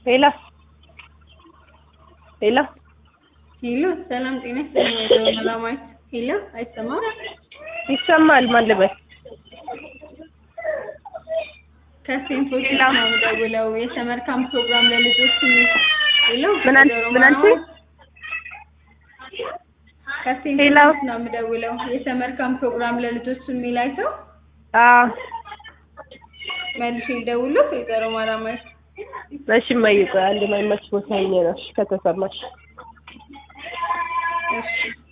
ሄሎ ሄሎ ሄሎ ሰላም ጤና ይስጥልኝ ወይዘሮ መላማዊት ሄሎ አይሰማም ይሰማል ማን ልበል ከሴንት ፎርቲስ ነው የምደውለው የሰመር ካምፕ ፕሮግራም ለልጆች የሚል ሄሎ ምን አል- ወይዘሮ ምን አልሽኝ? መላማዊት ከሴንት ሄሎ። ፎርቲስ ነው የምደውለው የሰመር ካምፕ ፕሮግራም ለልጆች የሚል አይተው አዎ መልሼ ልደውልልዎት ወይዘሮ መላማዊት እሺ እማዬ ቆይ አንድ የማይመች ቦታ ሆኜ ነው እሺ ከተሰማሽ እሺ